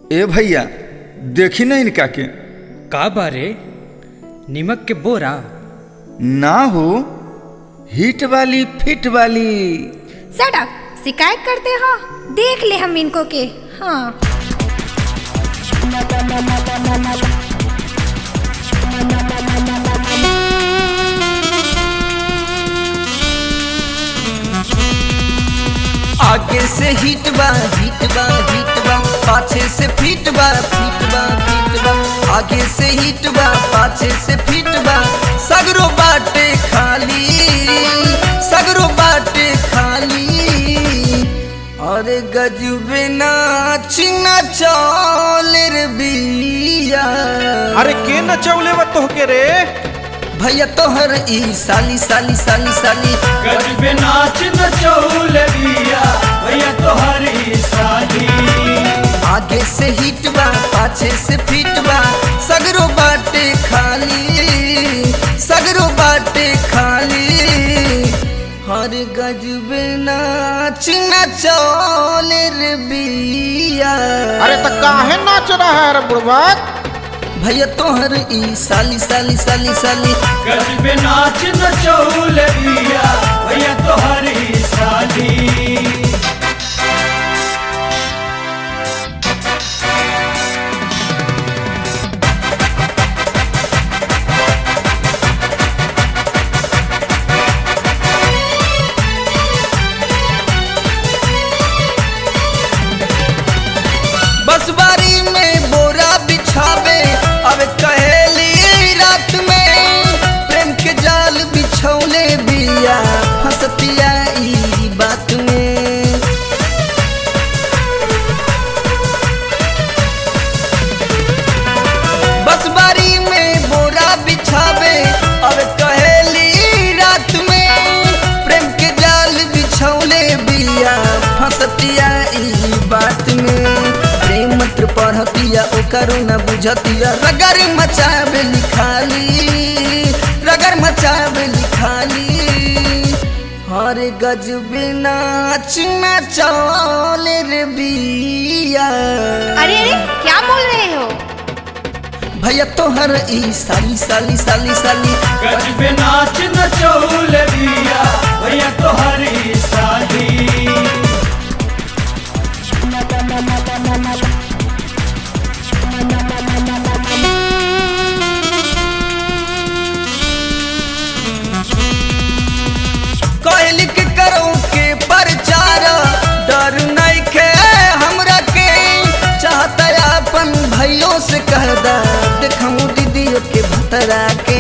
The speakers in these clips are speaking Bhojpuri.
ए भैया देखी ना इनका के का बारे निमक के बोरा ना हो हिट वाली फिट वाली सटअप शिकायत करते हो देख ले हम इनको के हाँ आगे से हिट बा हिट बा हिट बा पाछे से फिट बा फिट बा फिट बा आगे से हिट बा पाछे से फिट बा सगरो बाटे खाली सगरो बाटे खाली अरे गजबे नाच नचौल रे बिया अरे के नचौले व तोहके रे भैया तोहर ई साली साली साली साली गजबे नाच नचौल दिया भैया तोहरी शादी आगे से हिट बा पाछे से फिट बा सगरो बाटे खाली सगरो बाटे खाली हर गजबे नाच नचौल रे बिया अरे तो काहे नाच रहा है रे बुढ़वा भैया तोहर ई साली साली साली साली गजबे नाच नचौल दिया भैया तोहरी शादी बसबारी में बोरा बिछावे अब कहेली रात में प्रेम के जाल बिछौले बिया हंसतिया ई बात में बसबारी में बोरा बिछावे अब कहेली रात में प्रेम के जाल बिछौले बिया फंसतिया ई बात में प्रेम मंत्र पढ़तिया ओकरो न बुझतिया रगर मचावे लिखाली रगर मचावे लिखाली हर गजबे नाच नचौल रे बिया अरे अरे क्या बोल रहे हो भैया तोहर ई साली साली साली साली गजबे नाच नचौल दिया भैया तोहरी शादी कहली के करो के प्रचार डर नहीं के हमरा के चाहता अपन भैयों से कह दा देखूं दीदियों के भतरा के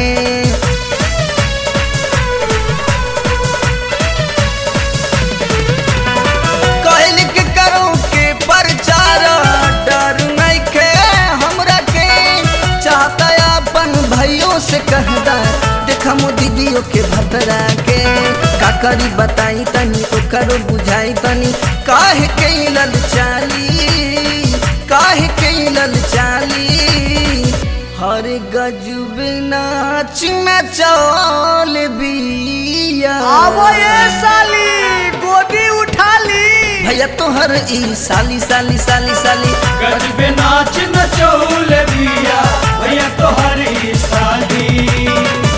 कहली के करो के प्रचार डर नहीं के हमरा के चाहता अपन भैयों से कह दा देखमो दीदियों के भतरा के का करी बताई तनी ओकरो बुझाई तनी काहे के लल चाली काहे के लल चाली हर गजब नाच नचौल बिया साली गोदी उठा ली भैया तोहर ई साली साली साली साली गजबे नाच नचौल दिया भैया तोहरी शादी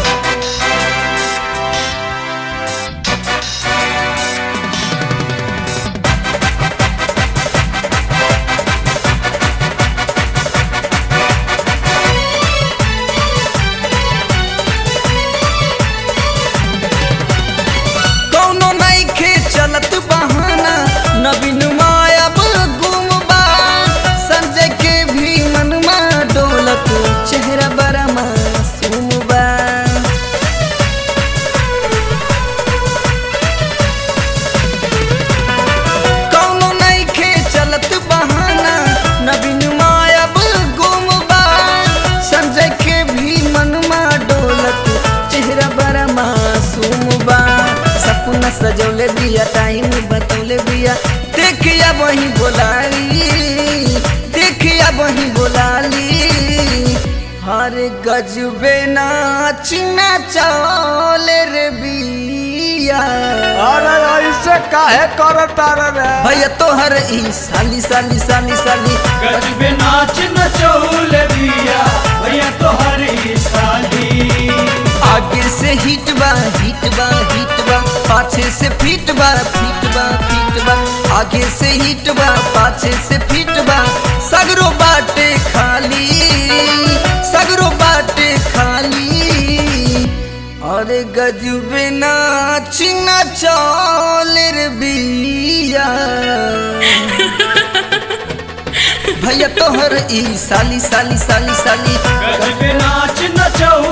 कौनो नहीं खे चलत बहाना नवीन मायब गुम बा संजय के भी मनमा डोलत चेहरा बड़ा मासूम बा कौनो नहीं खे चलत बहाना नवीन मायब गुम बा संजय के भी मनमा डोलत चेहरा बड़ा मासूम बा सपना सजौले बिया टाइम बतौले बिया देखिया वही बोलाली देखिया वही बोलाली हर गजबे नाच नचौल रे बिया अरे ऐसे ऐसे काहे करता रे भैया तोहर ई साली साली साली साली गजबे नाच नचौल बिया भैया तोहरी साली आगे से हिट बा हिट बा हिट बा पाछे से फिट बा फिट बा फिट बा आगे से हिट बा पाछे से फिट बा सगरो बाटे खाली सगरो बाटे खाली अरे गजबे नाच नचौल रे बिया भैया तोहर ई साली साली साली साली गजबे नाच नचौल